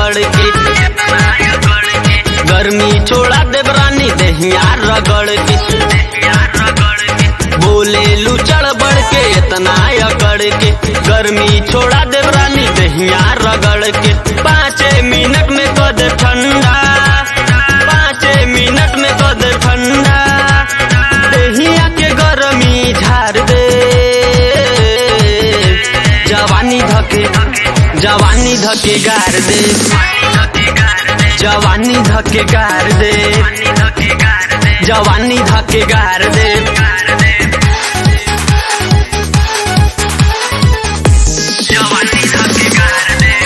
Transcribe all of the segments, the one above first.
रगड़ के गर्मी छोड़ा देव रानी दहिया रगड़ के बोले लू चढ़ बढ़ के इतना अकड़ के गर्मी छोड़ा देव रानी दहिया रगड़ के पाँचे मिनट में कद ठंडा पाँचे मिनट में कद ठंडा दहिया के गर्मी झाड़ दे जवानी धके जवानी धके गार दे जवानी धके गार दे जवानी धके गार दे जवानी धके गार दे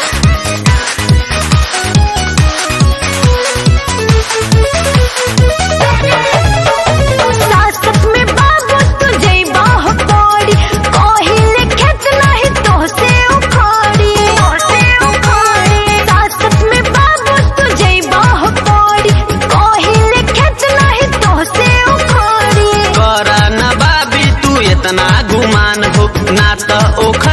सासत में बाबू तू जइबा हो पड़ी कहिले खेत नाही तोहसे उखाड़ी तोहसे उखाड़ी सासत में बाबू तू जइबा हो पड़ी कहिले खेत नाही तोहसे उखाड़ी करा न बाबी तू इतना गुमान हो ना तो ओखर